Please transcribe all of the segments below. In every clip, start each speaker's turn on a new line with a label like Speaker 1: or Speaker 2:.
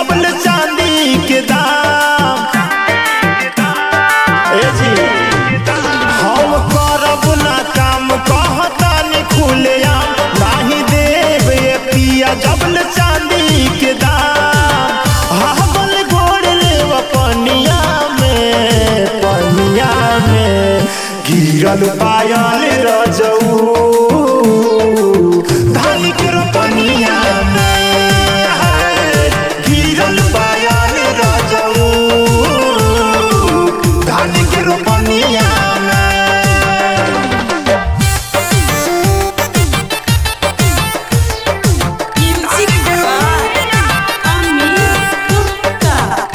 Speaker 1: जबल चांदी के दाम ए जी हम करब ना काम कहतानी खुले आम नाही देव ये पिया जबल चांदी के दाम हाबल गोड़ लेव पनिया में पनिया में गिरल पायल रजऊ धान के रोपनिया में गिरल पायल रजऊ धान के रोपनिया में
Speaker 2: Music by Amir Gupta.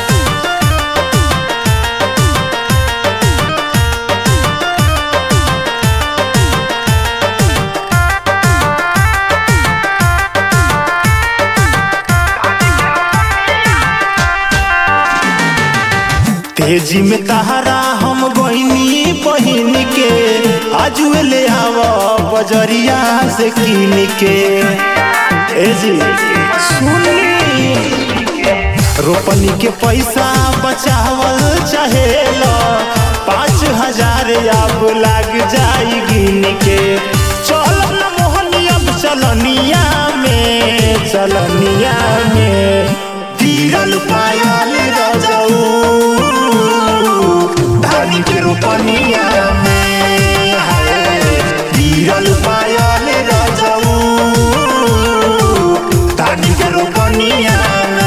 Speaker 1: तेजी में तहरा हम बहिनी बहिन के आजुए ले आव बजरिया से किन के ए जी सुनी रोपनी के पैसा बचावल चाहेला पाँच हजार अब लाग जाई गिन के चल न मोहनी अब चलनिया में चलनिया में गिरल पायल रजऊ धान के रोपनिया में हाय गिरल पायल रजऊ धान के रोपनिया में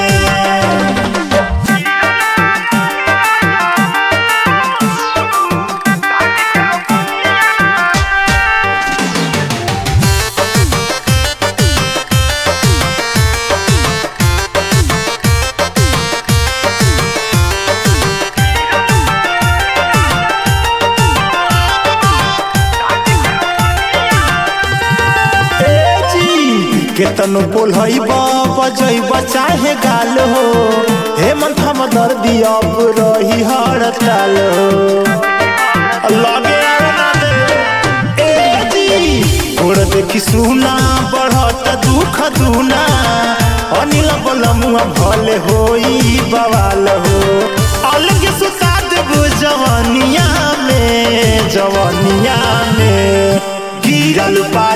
Speaker 1: ए जी केतनो बोलहई बजैब चाहे गाल हो हेमंत हम दर्दी अब रही हड़ताल हो लगे आवे ना दे ए जी गोड़ देखी सुना बढ़त दुख दुना अनिल बलमुआ भले होई बवाल हो अलग सुता देबो जवानिया में जवानिया में गिरल पा